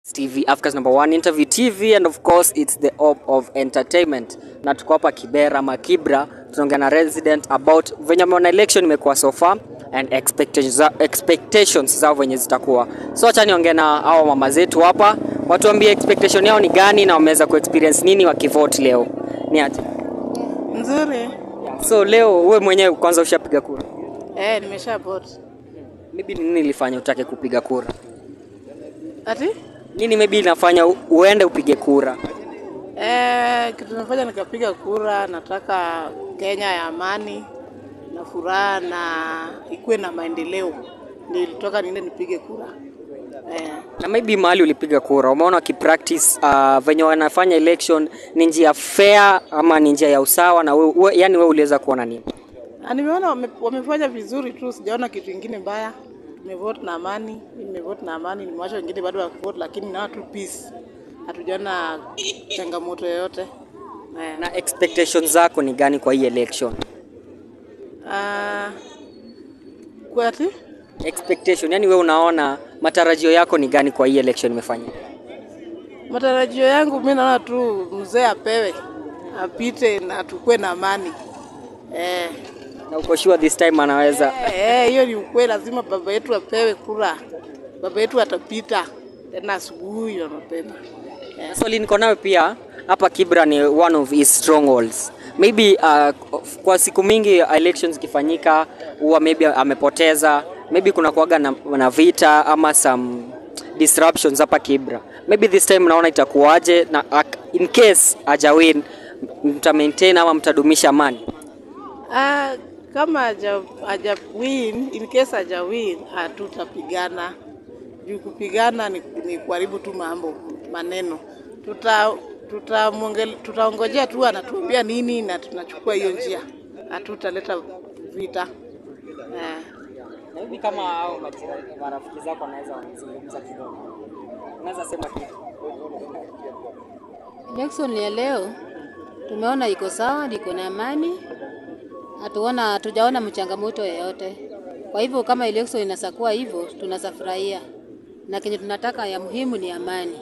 TV, Africa's number one interview TV and of course it's the hub of entertainment. Na tuko hapa Kibera ama Kibra, tunaongea na resident about venye ameona election imekuwa so far and expectations, za- expectations zao venye zitakuwa. So acha niongee na hao mama zetu hapa, watuambie expectation yao ni gani na wameweza kuexperience nini wakivote leo. Ni aje? Nzuri. So leo wewe mwenyewe kwanza ushapiga kura. Eh, nimesha vote. Maybe ni nini ilifanya utake kupiga kura? Ati? Nini maybe inafanya u- uende upige kura? Eh, kitu nafanya nikapiga kura, nataka Kenya ya amani na furaha na ikuwe na maendeleo. Ndio ilitoka niende nipige kura. Eh, na maybe mahali ulipiga kura umeona wakipractice uh, venye wanafanya election ni njia fair ama ni njia ya usawa na we, we, yani we uliweza kuona nini na nimeona wame, wamefanya vizuri tu, sijaona kitu ingine mbaya. Tumevote na amani, mimi nimevote na amani, nimewacha wengine bado wakivote, lakini naona tu peace. Hatujaona changamoto yoyote. Eh, na expectations zako ni gani kwa hii election ah, kwa ati? expectation yani we unaona matarajio yako ni gani kwa hii election imefanyika Matarajio yangu mi naona tu mzee apewe apite na tukue na amani eh. na uko sure this time anaweza Eh, hiyo ni ukweli, lazima baba yetu apewe kura. Baba yetu atapita tena asubuhi na mapema. Na swali niko nayo pia hapa Kibra ni one of his strongholds. Maybe uh, kwa siku mingi elections ikifanyika huwa maybe amepoteza, maybe kuna kuaga na, na vita ama some disruptions hapa Kibra. Maybe this time naona itakuwaje na ak- in case aja win mta maintain ama mtadumisha amani. Ah, kama aja, aja win, in case aja win, hatutapigana juu kupigana ni, ni kuharibu tu mambo maneno. Tuta tutaongojea tuta tu anatuambia nini na tunachukua hiyo njia, hatutaleta vita eh. Na hivi kama hao marafiki zako wanaweza wanazungumza kidogo. Unaweza sema kitu. Election ya leo tumeona iko sawa, iko na amani, hatuona hatujaona mchangamoto yoyote. Kwa hivyo kama election inasakuwa hivyo, tunasafurahia na kenye tunataka ya muhimu ni amani.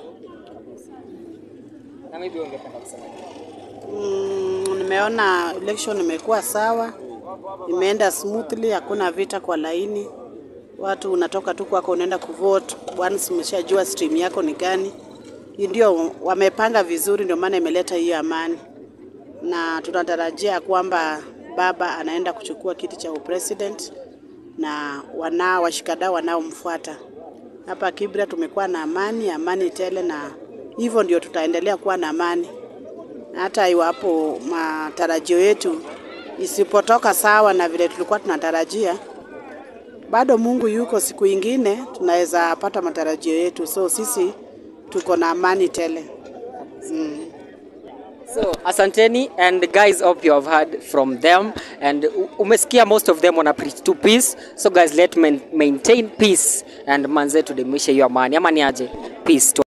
Na maybe ungependa kusema kitu. Mm, nimeona election imekuwa sawa, imeenda smoothly, hakuna vita kwa laini. Watu unatoka tu kwako unaenda kuvote once umeshajua stream yako ni gani. Hii Ndio wamepanga vizuri, ndio maana imeleta hiyo amani, na tunatarajia kwamba baba anaenda kuchukua kiti cha upresident na wanao washikadau wanaomfuata. Hapa Kibra tumekuwa na amani, amani tele, na hivyo ndio tutaendelea kuwa na amani hata iwapo matarajio yetu isipotoka sawa na vile tulikuwa tunatarajia, bado Mungu yuko, siku ingine tunaweza pata matarajio yetu. So sisi tuko na amani tele. So, asanteni and guys hope you have heard from them and u- umesikia most of them wana preach to peace. So guys let main, maintain peace and manze tudumishe hiyo amani ama ni aje? Peace.